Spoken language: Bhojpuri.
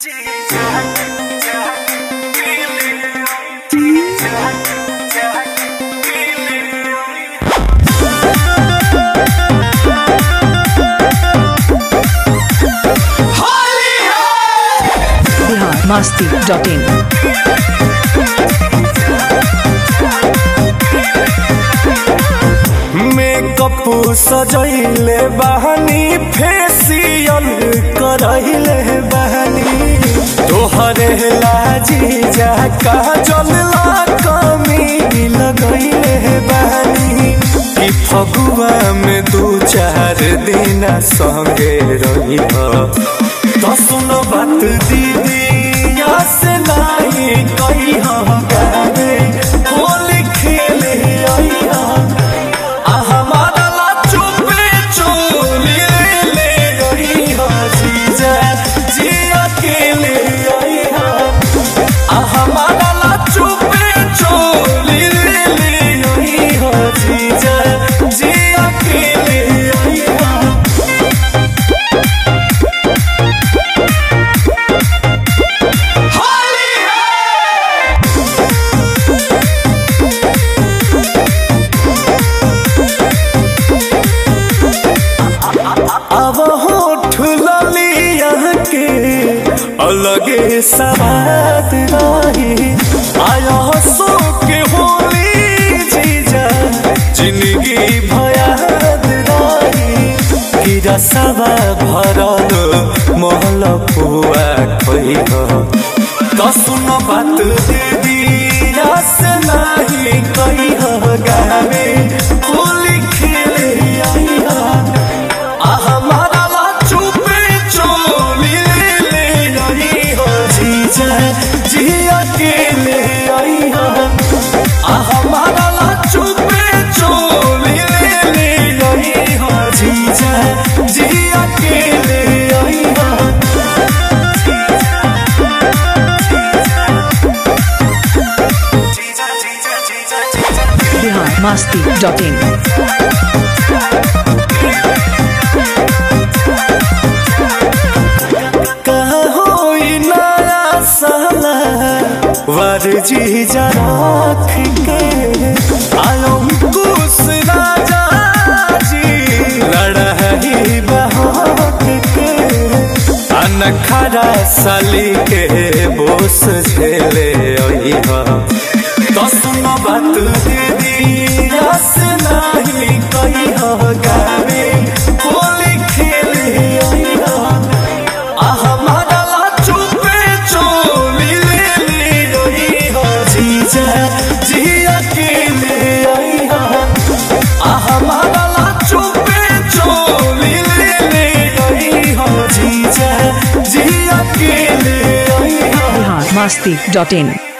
Bihar Masti dot in makeup सजैले बहनी फेसियल करैले बहनी तोहरे लाजी जा काजल ला कमी लगैले बहनी कि फगुआ में दू चार दिन संगे रही तो सुनो बात दीदी या से नहीं कही गावे होली खेले आई अब होठ ललिया के अलगे सवाद रही आया सो के होली जीजा जिंदगी भयाद रही कि रसवा भरल महल पुआ खई तो सुन बात दीदी रस नहीं कही गावे होली खेले आई बिहार मस्ती डॉट इन जी जराख के आयो कुस राजा जी लड़ही बहाक के अनखरा साली के बोस झेले ओही तो सुनो बात दीदी रस नहीं कही गावे होली खेले ओही बिहार मस्ती डॉट इन